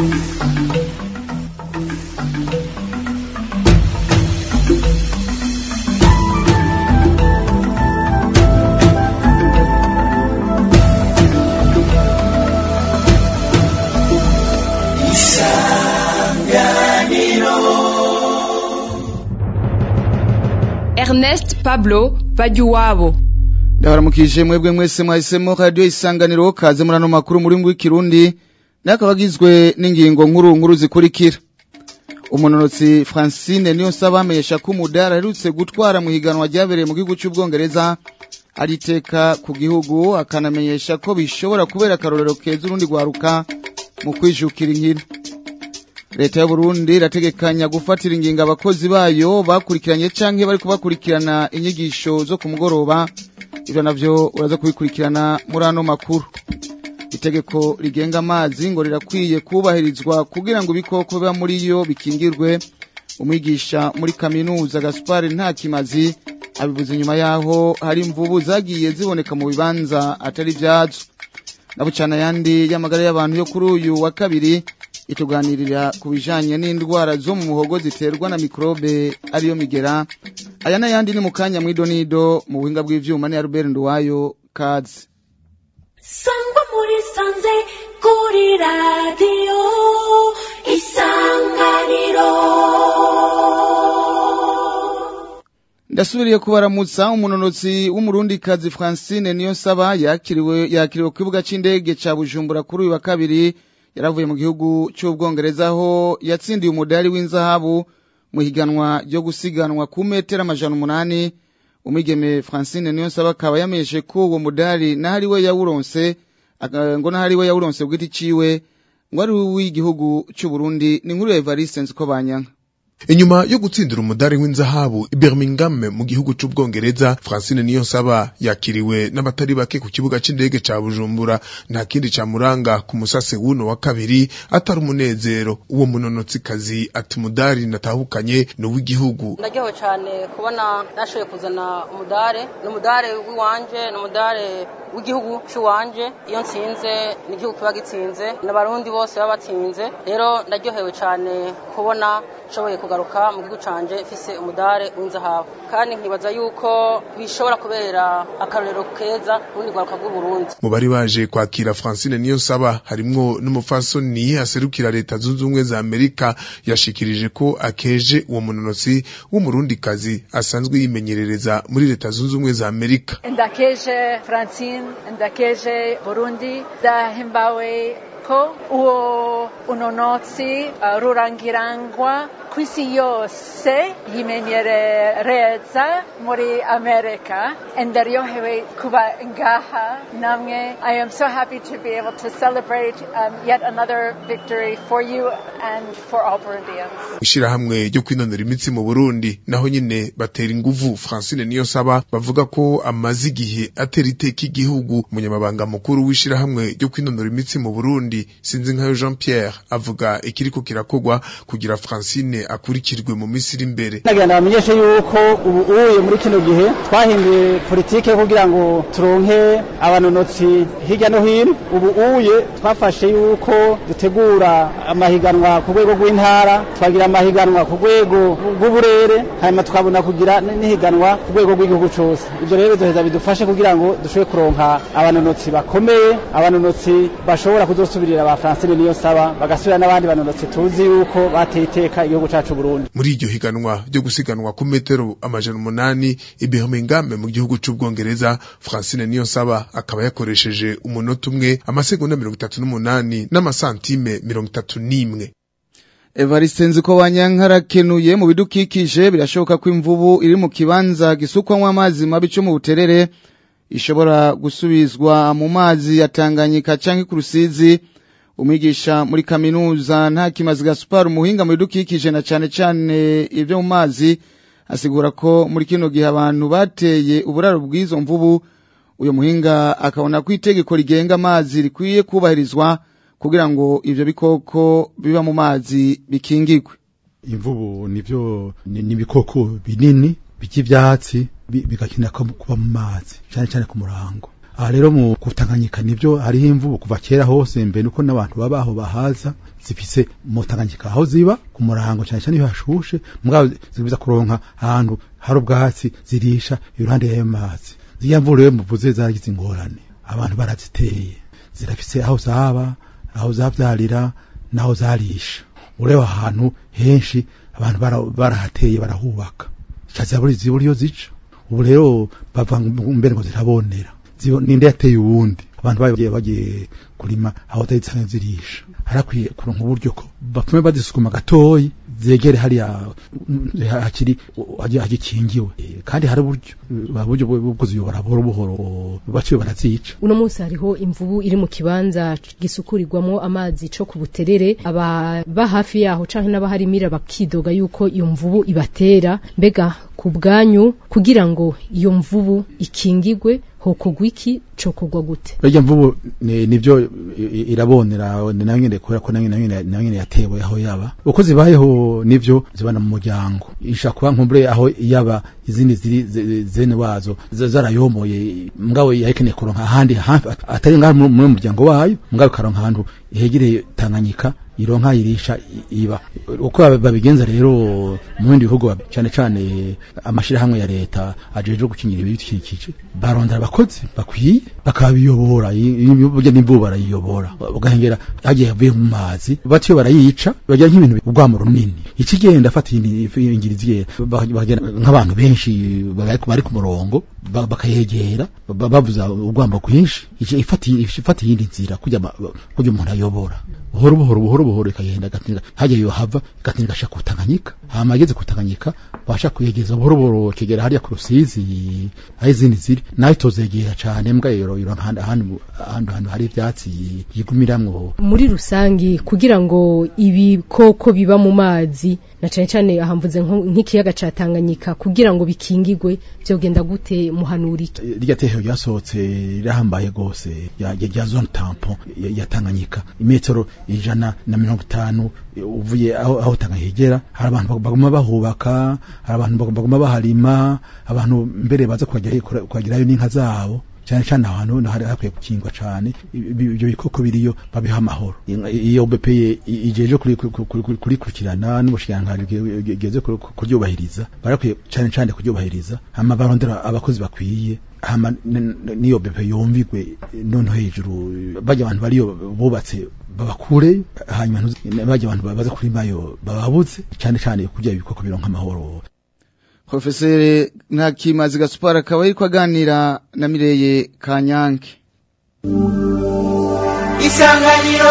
Ernest Pablo Bajuwabo ndabaramukije mwebwe mwese mwahisemo radiyo isanganiro kaze muri ano makuru muri w'ikirundi n'akaba agizwe n'ingingo nkuru nkuru zikurikira umunonotsi francine niyo nsaba amenyesha ko umudari aherutse gutwara mu higanwa ryabereye mu gihugu cy'ubwongereza ariteka ku gihugu akanamenyesha ko bishobora kubera akarorero keza urundi rwaruka mu kwijukira inkino leta y'uburundi irategekanya gufatira ingingo abakozi bayo bakurikiranye canke bariko bakurikirana inyigisho zo ku mugoroba ivyo navyo uraza kubikurikirana muri ano makuru itegeko rigenga amazi ngo rirakwiye kubahirizwa kugira ngo ibikoko biba muri yo bikingirwe umwigisha muri kaminuza gaspar nta kimazi abivuze inyuma yaho hari imvubu zagiye ziboneka mu bibanza atari vyazo nabucana yandi y'amagara y'abantu yo kuri uyu wa kabiri ituganirira ku bijanye n'indwara zo mu muhogo ziterwa na mikrobe ariyo migera aya n'ayandi ni mu kanya mw'idonido mu buhinga bw'ivyuma ni Albert Nduwayo kazi sangwa muri sanze kuri radiyo isanganiro ndasubiriye kubaramutsa umunonotsi w'umurundikazi francine niyo nsaba yakiriwe yakiriwe ku kibuga c'indege ca bujumbura kuri uyu wa kabiri yaravuye mu gihugu cy'ubwongereza aho yatsindiye umudari w'inzahabu mu higanwa ryo gusiganwa ku metero amajana umunani umwigeme francine niyo nsaba akaba yamenyeshe ko uwo mudari n'ahari we yawuronse ngo n'ahari we yawuronse bw'iti ciwe ngo ari uw'igihugu cy'uburundi ni inkuru ya evariste nziko banyanka inyuma yo gutsindira umudari w'inzahabu i Birmingham mu gihugu c'ubwongereza Francine Niyonsaba yakiriwe n'abatari bake ku kibuga c'indege ca Bujumbura nta kindi camuranga ku musase wuno wa kabiri atari umunezero uwo munonotsi kazi ati umudari natahukanye ni uw'igihugu ndaryohewe cyane kubona nashoboye kuzana umudare ni umudare w'iwanje ni umudare w'igihugu cy'iwanje iyo nsinze ni igihugu kiba gitsinze n'abarundi bose baba batsinze rero ndaryohewe cyane kubona nshoboye kugaruka mu gihugu canje mfise umudare w'inzahabu kandi nkibaza yuko bishobora kubera akarorero keza urundi rwaruka rw'uburundi mu bari baje kwakira Francine Niyonsaba harimwo n'umufasoni aserukira leta zunze ubumwe za Amerika yashikirije ko akeje uwo munonotsi w'umurundikazi asanzwe yimenyerereza muri leta zunze ubumwe za Amerika ndakeje Francine ndakeje Burundi ndahimbawe ko uwo unonotsi uh, rurangirangwa kw'isi yose yimenyerereza muri amerika ndaryohewe kuba ngaha namwe i am so happy to be able to celebrate um, yet another victory for you and for all burundians ishirahamwe ryo kwinonera imitsi mu burundi naho nyine batera inguvu francine niyo saba bavuga ko amaze igihe atera iteka igihugu umunyamabanga mukuru w'ishirahamwe ryo kwinonora imitsi mu burundi sinzi nkayo jean pierre avuga ikiriko kirakogwa kugira francine akurikirwe mu minsi iri imbere nagira ndabamenyeshe yuko ubu uye muri kino gihe twahinduye politike kugira ngo turonke abanonotsi hirya no hino ubu uye twafashe yuko dutegura amahiganwa ku rwego rw'intara twagira amahiganwa ku rwego rw'uburere hanyuma tukabona kugira n'ihiganwa ku rwego rw'igihugu cyose ibyo rero biduheza bidufashe kugira ngo dushobore kuronka abanonotsi bakomeye abanonotsi bashobora kuzosubirira ba Francine niyo saba bagasubira n'abandi banonotsi tuzi yuko bateye iteka igihugu cacu Burundi muri iryo higanwa ryo gusiganwa ku metero amajana umunani i Birmingham mu gihugu c'ubwongereza Francine Niyonsaba akaba yakoresheje umunota umwe amasegonda mirongo itatu n'umunani n'amasantime mirongo itatu n'imwe Evariste nziko banyankarakenuye mu bidukikije birashoboka ko imvubu iri mu kibanza gisukwamwo amazi mabi cyo mu buterere ishobora gusubizwa mu mazi ya Tanganyika canke ku Rusizi umwigisha muri kaminuza nta kimazi Gaspar umuhinga mu bidukikije na cane cane ivyo mu mazi asigura ko muri kino gihe abantu bateye uburaro bw'izo mvubu uyo muhinga akabona ko itegeko rigenga amazi rikwiye kubahirizwa kugira ngo ivyo bikoko biba mu mazi bikingirwe imvubu nivyo ni ibikoko binini by'ivyatsi bigakina kuba mu mazi cyane cyane ku murango aha rero mu kutanganyika nivyo hariho imvubu kuva kera hose mbere nuko n'abantu babaho bahaza zifise mu tanganyika aho ziba ku murango cyane cyane iyo hashushe mugabo zibiza kuronka ahantu hari ubwatsi zirisha iruhande y'ayo mazi ziriya mvura rero muvuze zaragize ingorane abantu baraziteye zirafise aho zaba aho zavyarira naho zarisha ureba ahantu henshi abantu bara- barahateye barahubaka zibura zibura iyo zica ubu rero bava mbere ngo zirabonera Zibo- ninde yateye uwundi abantu bagiye bagiye kurima aho zari zisanzwe zirisha harakwiye kuronka uburyo ko bapfume bazisukuma gatoyi zegere hariya mm, hakiri hagiye hagikingiwe Eh, kandi hari uburyo uh, uburyo bwo bwo kuziyobora buhoro buhoro baciye barazica uno munsi hariho imvubu iri mu kibanza gisukurirwamo amazi co ku buterere ababa hafi yaho canke n'abaharimira bakidoga yuko iyo mvubu ibatera mbega ku bwanyu kugira ngo iyo mvubu ikingigwe hokogwa iki cokogwa gute Burya mvubu ni- nivyo i- i- irabonera ni nayo nyene kubera ko nayo nayo nyene nayo nyene yatewe aho yaba uko zibayeho nivyo zibana mu muryango isha kuba nkumbure aho yaba izindi ziri ze- zene wazo za- zarayomoye mugabo yakeneye kuronka ahandi hafi at- atari ngaho mu mu muryango wayo mugabo karonka ahantu hegereye Tanganyika ironka irisha i- iba uko bab- babigenza rero mu bindi bihugu bab- cyane cyane amashirahamwe ya leta ajeje gukingira ibidukikije barondera abakozi bakwiye bakabiyobora burya n'imvubu barayiyobora ugahengera hagiye havuye mu mazi batiyo barayica bagira nk'ibintu urwamo runini ikigenda afata ingiri ziye bagenda nk'abantu benshi bari bari ku murongo ba- bakayegera ba- bavuza urwambo rwinshi ica ifata ifata iyindi nzira kujya ma- kujya umuntu ayobora buhoro buhoro buhoro buhoro ikagenda gatinda hajya yo hava gatinda gasha kutanganyika hama ageze kutanganyika basha kuyegeza buhoro buhoro kigera hariya ku rusizi aho izindi ziri nayo tozegera cane mbwa yoro yoro ahandi ahandi ahandi hantu hari ivyatsi yigumiramwo muri rusangi kugira ngo ibikoko biba mu mazi na cane cane ahamvuze nko- nk'ikiyaga ca Tanganyika kugira ngo bikingigwe vyogenda gute muhanurike rya tehero ryasohotse rirahambaye gose ya, ya, ya zone tampon ya, ya Tanganyika imetero ijana na mirongo itanu uvuye aho, aho Tanganyika igera hari abantu baguma bahubaka hari abantu baguma baharima abantu mbere baza kuhagera- kuhagerayo n'inka zabo cyane cyane ahantu naho hari hakwiye gukingwa cyane ibi- ibyo bikoko biriyo babiha amahoro Inka- iyo BP ijeje kuri- kuri- kuri- kurikurikirana n'umushikiranganji geze kuryubahiriza barakwiye cyane cyane kuryubahiriza hama barondera abakozi bakwiye hama n- n- niyo BP yumvigwe none hejuru bajya abantu bariyo bubatse babakure hanyuma ntuzi- bajya abantu baza kurimayo bababuze cyane cyane kugira ibikoko bironka amahoro Profesere Ntakimazi Gaspar akaba ariko aganira na Mireye Kanyange. isanganiro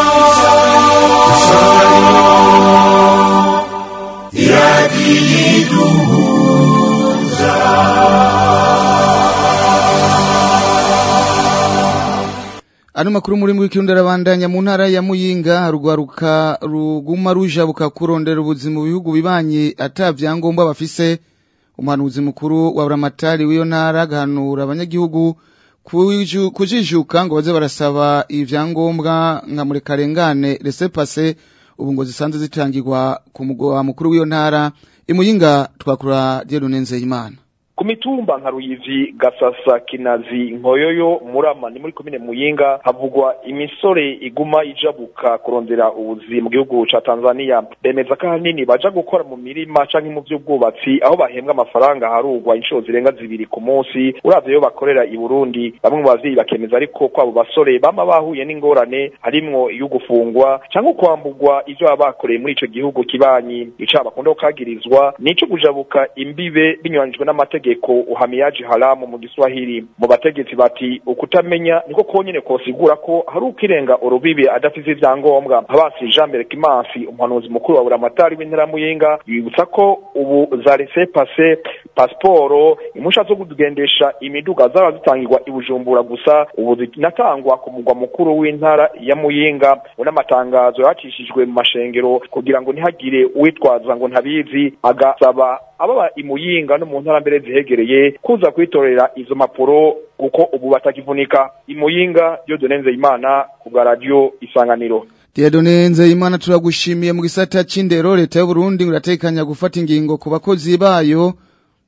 Ano makuru muri muri kirundi arabandanya mu ntara ya Muyinga rugwaruka ruguma rujabuka kurondera ubuzima mu bihugu bibanye atavyangombwa bafise umuhanuzi mukuru wa Buramatari w'iyo ntara gahanura abanyagihugu kuju- kujijuka ngo baze barasaba ivyangombwa nka muri karengane laissez-passer ubu ngo zisanzwe zitangirwa ku mugwa mukuru w'iyo ntara imuyinga twakura Dieudonne Nzeyimana ku mitumba nka ruyivi gasasa kinazi nkoyoyo murama ni muri komine muyinga havugwa imisore iguma ijabuka kurondera ubuzi mu gihugu ca tanzania bemeza ko ahanini baja gukora mu mirima canke mu vy'ubwubatsi aho bahembwa amafaranga harugwa inshuro zirenga zibiri ku munsi uravye iyo bakorera i burundi bamwe mu bavyeyi bakemeza ariko ko abo basore bama bahuye n'ingorane harimwo iyo gufungwa canke ukwambugwa ivyo baba bakoreye muri ico gihugu kibanyi icaha bakunda kukagirizwa nico kujabuka imbibe binyuranijwe n'amategeko uhamiyaji haramu mu giswahili mu bategetsi bati ukutamenya niko konyene kosigura ko hari ukirenga urubibe adafise ivyangombwa habasi jean mbere kimansi umuhanuzi mukuru wa buramatari w'intara ya muyinga yibutsa ko ubu za laissez passer pasiporo impusha zo kugendesha imiduga zaba zitangirwa i bujumbura gusa ubu zinatangwa ku mugwa mukuru w'intara ya muyinga unamatangazo yacishijwe mu mashengero kugira ngo ntihagire uwitwaza ngo ntabizi agasaba ababa imuyinga no mu ntara mbere zihegereye kuza kwitorera izo mpapuro kuko ubu batakivunika imuyinga Dieudonne Nzeyimana ku bwa radio isanganiro Dieudonne Nzeyimana turagushimiye mu gisata c'indero leta y'u Burundi iratekanya gufata ingingo ku bakozi bayo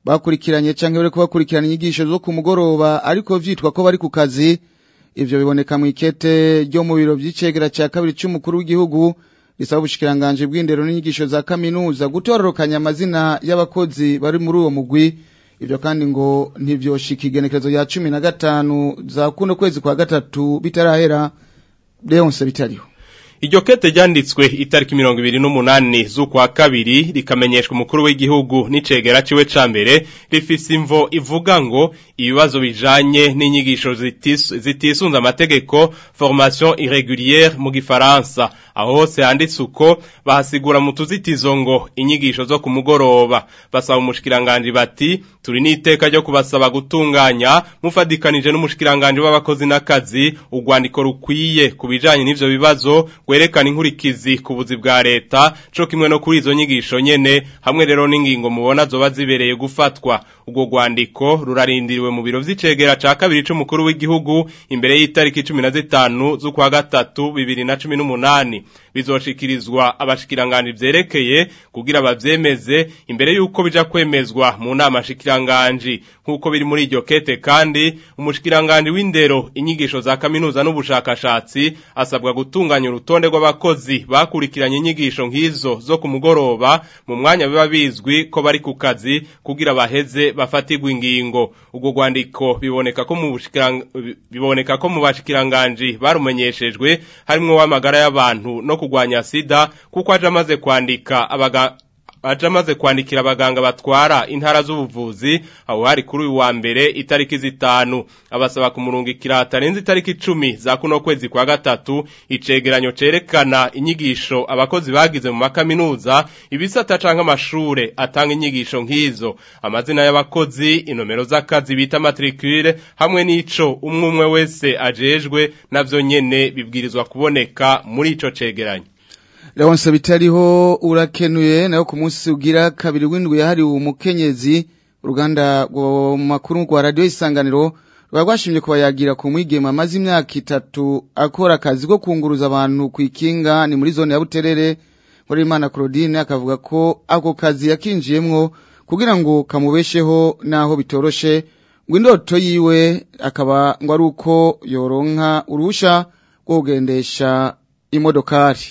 bakurikiranye canke bariko bakurikirana inyigisho zo ku mugoroba ariko vyitwa ko bari ku kazi ivyo biboneka mu ikete ryo mu biro vy'icegera ca kabiri c'umukuru w'igihugu risaba ubushikiranganje bw'indero n'inyigisho za kaminuza gutororokanya amazina y'abakozi bari muri uwo mugwi ivyo kandi ngo ntivyoshika igenekerezo rya cumi na gatanu za kuno kwezi kwa gatatu bitarahera leonse bitariho Iryo kete ryanditswe itariki mirongo ibiri n'umunani z'ukwa kabiri rikamenyeshwa umukuru w'igihugu n'icegera ciwe ca mbere rifise imvo ivuga ngo ibibazo bijanye n'inyigisho zitis- zitisunze amategeko formation irrégulière mu gifaransa aho hose handitse uko bahasigura mu tuzitizo ngo inyigisho zo ku mugoroba basaba umushikiranganji bati turi n'iteka ryo kubasaba gutunganya mufadikanije n'umushikiranganji w'abakozi n'akazi urwandiko rukwiye ku bijanye n'ivyo bibazo gwerekana inkurikizi ku buzi bwa leta co kimwe no kuri izo nyigisho nyene hamwe rero n'ingingo mubona zoba zibereye gufatwa ubwo rwandiko rurarindiriwe mu biro vy'icegera ca kabiri c'umukuru w'igihugu imbere y'itariki cumi na zitanu z'ukwa gatatu bibiri na cumi n'umunani bizoshikirizwa abashikiranganji vyerekeye kugira bavyemeze imbere y'uko bija kwemezwa mu nama shikiranganji nk'uko biri muri iryo kete kandi umushikiranganji w'indero inyigisho za kaminuza n'ubushakashatsi asabwa gutunganya urutonde rw'abakozi bakurikiranye inyigisho nk'izo zo ku mugoroba mu mwanya biba bizwi ko bari ku kazi kugira baheze bafatirwe ingingo ubwo rwandiko biboneka ko mu bushikirang- biboneka ko mu bashikiranganji barumenyeshejwe harimwo w'amagara y'abantu no kurwanya sida kuko aje amaze kwandika abaga aje amaze kwandikira abaganga batwara intara z'ubuvuzi aho hari kuri uyu wa mbere itariki zitanu abasaba kumurungikira hatarenze itariki icumi za kuno kwezi kwa gatatu icegeranyo cerekana inyigisho abakozi bagize mu makaminuza ibisata canke amashure atanga inyigisho nk'izo amazina y'abakozi inomero z'akazi bita matricule hamwe n'ico umwe umwe wese ajejwe navyo nyene bibwirizwa kuboneka muri ico cegeranyo Leonce bitariho urakenuye nayo ku munsi ugira kabiri w'indwi yahariwe umukenyezi uruganda rwo mu makuru rwa radio isanganiro rwa rwashimye kuba yagira ku mwigema amaze imyaka itatu akora akazi ko kunguruza abantu ku ikinga ni muri zone ya Buterere muri Imana Claudine akavuga ko ako kazi yakinjiyemwo kugira ngo kamubesheho naho bitoroshe ngo indoto yiwe akaba ngo ari uko yoronka urusha rwo kugendesha imodokari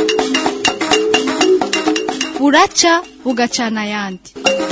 buraca bugacana ayandi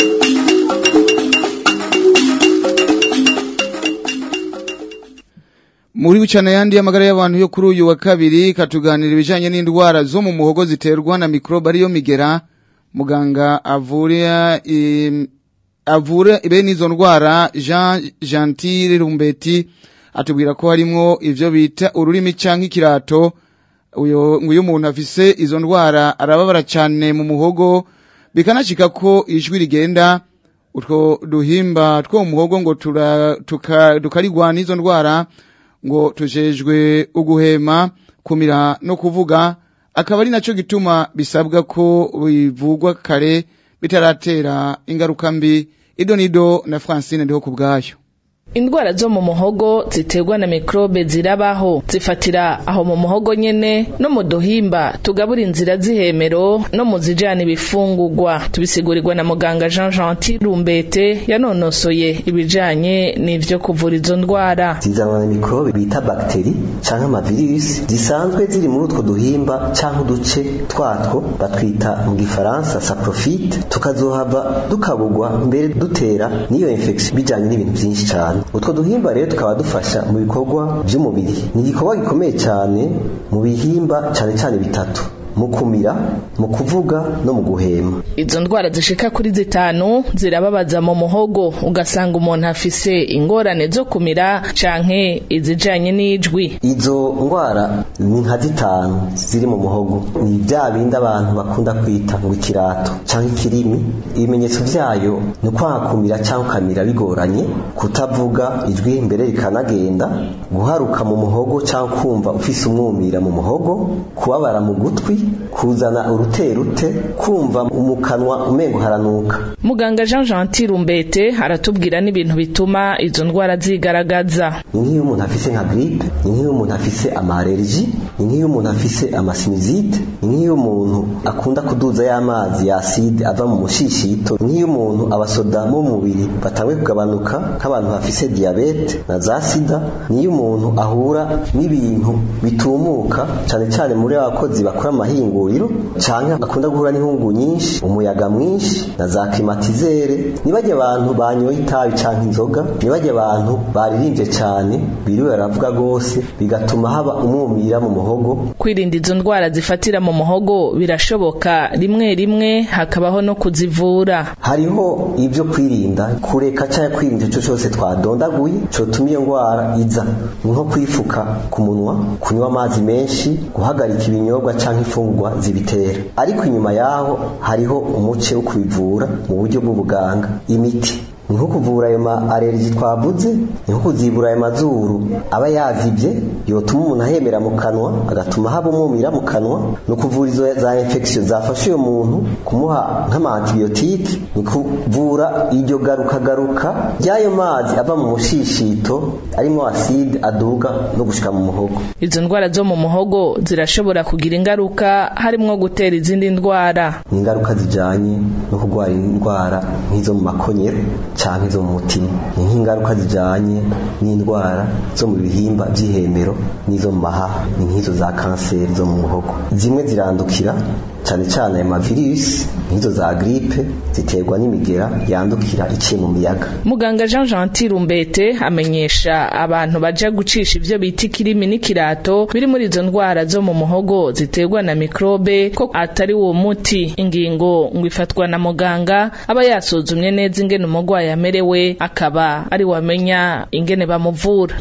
muri bucana yandi y'amagara y'abantu yo kuri uyu wa kabiri katuganira ibijanye n'indwara zo mu muhogo ziterwa na mikrobe ariyo migera muganga avura im- avura bene izo ndwara Jean Gentil Rumbeti atubwira ko harimwo ivyo bita ururimi canke ikirato uyo ngo iyo umuntu afise izo ndwara arababara cyane mu muhogo bikanashika ko ijwi rigenda utwo duhimba two mu muhogo ngo tura tuka- tukarigwa n'izo ndwara ngo tujejwe uguhema kumira no kuvuga akaba ari naco gituma bisabwa ko bivugwa kare bitaratera ingaruka mbi idonido na Francine ndiho kubgayo Indwara zo mu muhogo ziterwa na mikrobe zirabaho zifatira aho mu muhogo nyene no mu duhimba tugabura inzira z'ihemero no mu zijana ibifungurwa tubisigurirwa na muganga Jean Gentil Rumbete yanonosoye ibijanye n'ivyo kuvura izo ndwara zizanwa na mikorobe bita bagiteri canke amavirisi zisanzwe ziri muri utwo duhimba canke uduce twatwo batwita mu gifaransa saprofite tukazohava dukabugwa mbere dutera n'iyo infection bijanye n'ibintu vyinshi cane utwo duhimba rero tukaba dufasha mu bikorwa vy'umubiri ni igikorwa gikomeye cane mu bihimba cane cane bitatu mu kumira mu kuvuga no mu guhema izo ndwara zishika kuri zitanu zirababaza mu muhogo ugasanga umuntu afise ingorane zo kumira canke izijanye n'ijwi izo ndwara ni nka zitanu ziri mu muhogo ni bya bindi abantu bakunda kwita ngo ikirato cyangwa ikirimi ibimenyetso byayo ni ukwakumira cyangwa ukamira bigoranye kutavuga ijwi mbere rikanagenda guharuka mu muhogo cyangwa kumva ufise umwumira mu muhogo kubabara mu gutwi kuzana uruterute kumva mu kanwa umengo haranuka muganga Jean Gentil Rumbete aratubwira n'ibintu bituma izo ndwara zigaragaza ni nk'iyo umuntu afise nka grippe ni nk'iyo umuntu afise amareriji ni nk'iyo umuntu afise amasinizite ni nk'iyo umuntu akunda kuduza y'amazi ya acide ava mu mushishito ni nk'iyo umuntu abasoda mu mubiri batanguye kugabanuka nk'abantu bafise diabete na za sida niyo umuntu ahura n'ibintu bitumuka cyane cyane muri abakozi bakora amahinguriro canke akunda guhura n'inkungu nyinshi umuyaga mwinshi na za klimatizere nibajye abantu banyoye itabi canke inzoga nibajye abantu baririmbye cyane biriwe baravuga gose bigatuma haba umwumira mu muhogo kwirinda izo ndwara zifatira mu muhogo birashoboka rimwe rimwe hakabaho no kuzivura hariho ibyo kwirinda kureka cyangwa kwirinda icyo cyose twadondaguye cotuma iyo ndwara iza ni nko kwifuka ku munwa kunywa amazi menshi guhagarika ibinyobwa cyangwa imfungurwa zibitera ariko inyuma yaho hariho umuce wo kubivura mu buryo bw'ubuganga imiti ni nko kuvura ayo ma alergi twavuze ni nko kuzibura ayo mazuru aba yazibye yotuma umuntu ahemera mu kanwa agatuma haba umwumira mu kanwa ni ukuvura izo za infection zafashe uyo muntu kumuha nk'ama antibiyotike ni kuvura iryo garukagaruka ry'ayo mazi ava mu mushishito arimo acide aduga no gushika mu muhogo izo ndwara zo mu muhogo zirashobora kugira ingaruka harimwo gutera izindi ndwara ni ingaruka zijanye no kurwara indwara nk'izo mu makonyero canke zo mu mutima ni nk'ingaruka zijanye n'indwara zo mu bihimba by'ihemero n'izo mu mahaha ni nk'izo za kanseri zo mu muhogo zimwe zirandukira cyane cyane ayo mavirisi nk'izo za gripe ziterwa n'imigera yandukira iciye mu miyaga muganga Jean Gentil Rumbete amenyesha abantu baja gucisha ivyo bita ikirimi n'ikirato biri muri izo ndwara zo mu muhogo ziterwa na mikrobe ko atari uwo muti ingingo ngo ifatwa na muganga aba yasuzumye neza ingene umurwayi amerewe akaba ari wamenya ingene bamuvura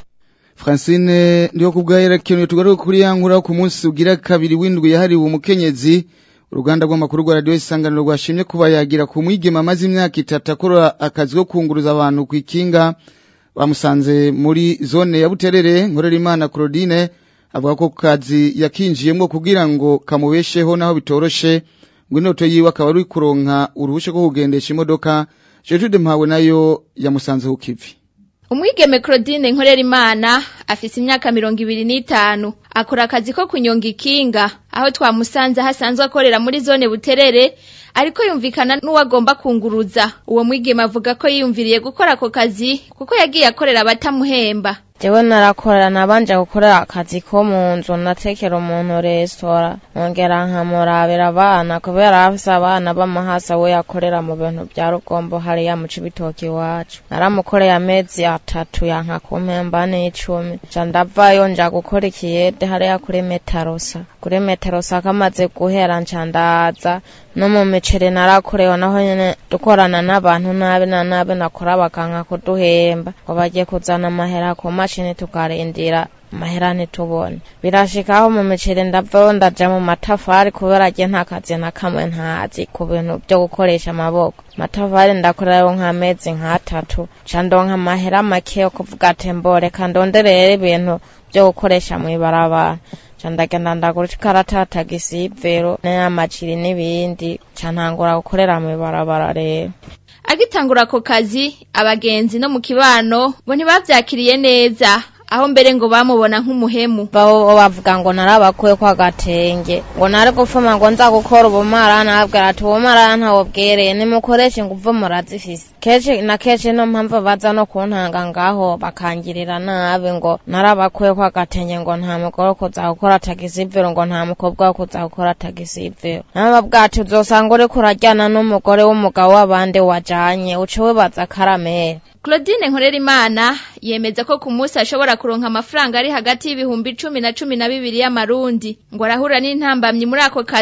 Francine ndiyo kubwahera kintu tugaruka kuri yankura ku munsi ugira kabiri windwi yahariwe umukenyezi uruganda rw'amakuru rwa radio isanganiro rwashimye kuba yagira ku mwigema amaze imyaka itatu akora akazi ko kunguruza abantu ku ikinga bamusanze muri zone ya Buterere nkorera imana Claudine avuga ko kazi yakinjiyemo kugira ngo kamubesheho naho bitoroshe ngo inoto yiwe akaba ari kuronka uruhusha rwo kugendesha imodoka Gertrude Mpawe nayo yamusanze ku kivi Umwigeme Claudine nkorera imana afise imyaka mirongo ibiri n'itanu akora akazi ko kunyonga ikinga aho twamusanze hasanzwe akorera muri zone buterere ariko yumvikana n'uwagomba kunguruza uwo mwigeme avuga ko yiyumviriye gukora ako kazi kuko yagiye akorera abatamuhemba jewe narakorera nabanje gukorera akazi ko mu nzu natekera umuntu resitora nongera nkamurabira abana kubera afise abana b'amahasa we yakorera mu bintu vya rugombo hariya mu cibitoki iwacu naramukoreye amezi atatu yanka kumpemba n'icumi ca ndavayo nja gukora ikiyede hariya kuri metarosa kuri metarosa kamaze guhera nca ndaza no mu miceri narakorewe naho nyene dukorana n'abantu nabi na nabi nakora bakanka kuduhemba ngo bagiye kuzana amahera ku mashini tukarindira amahera ntitubone birashikaho mu miceri ndavayo ndaja mu matafari kubera je nta kazi na kamwe ntazi ku bintu vyo gukoresha amaboko matafari ndakorerayo nk'amezi nk'atatu ca ndonka amahera make yo kuvuga ati mboreka ndonderere ibintu vyo gukoresha mw'ibarabara ca ndagenda ndagura ikarata tagisi y'ivero n'amajiri n'ibindi ca ntangura gukorera mw'ibarabara rero agitangura ako kazi abagenzi no mu kibano bo ntibavyakiriye neza aho mbere ngo bamubona nk'umuhemu baho bavuga ngo narabakuye kwa gatenge ngo nari gufuma ngo nza gukora ubumarana abwira ati ubumarana ntawo bwereye nimukoreshe nguvu murazifise kenshi na kenshi no mpamvu baza no kuntanga ngaho bakangirira nabi ngo narabakuye kwa gatenge ngo nta mugore wo kuza gukora tagisi ivero ngo nta mukobwa wo kuza gukora tagisi ivero nababwira ati uzosanga uriko urajyana n'umugore w'umugabo w'abandi wajanye uce wibaza karamere Claudine nkorera imana yemeza ko ku munsi ashobora kuronka amafaranga ari hagati y'ibihumbi cumi na cumi na bibiri y'amarundi ngo arahura n'intambamyi muri ako kazi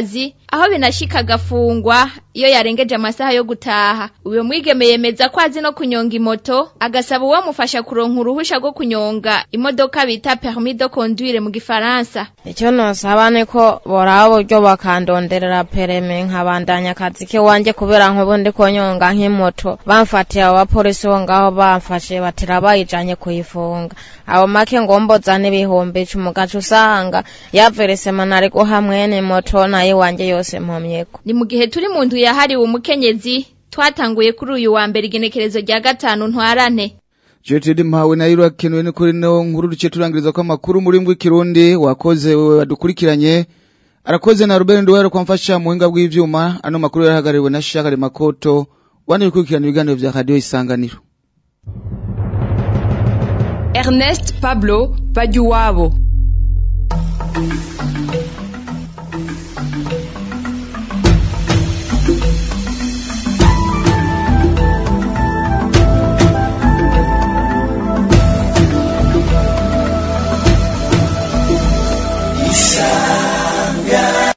aho binashika agafungwa iyo yarengeje amasaha yo gutaha uyo mwigeme yemeza ko azi no kunyonga imoto agasaba uwamufasha kuronka uruhusha rwo kunyonga imodoka bita permis de conduire mu gifaransa icyo nosaba ni ko boraba uburyo bakandonderera pereme nkabandanya akazi kiwanje kubera nk'ubu ndi kunyonga nk'imoto bamfatiye abo bapolisi bo ngaho bamfashe batira bayijanye kuyifunga abo make ngomboza n'ibihumbi icumi ugaca usanga yaveresema nari guha mwene moto nayo iwanje yose mpomyeko ni mu gihe turi mu nzu yahariwe umukenyezi twatanguye kuri uyu wa mbere igenekerezo rya gatanu ntwarane Jetidi mpawe na yiro akenewe ni kuri no nkuru duce turangiriza ko amakuru muri mbwi kirundi wakoze wewe wadukurikiranye arakoze na Ruben Nduwero kwa mfasha muhinga bw'ivyuma ano makuru yarahagariwe na Shaka Makoto wani gukurikirana ibiganiro vya radio isanganiro Ernest Pablo Bajuwabo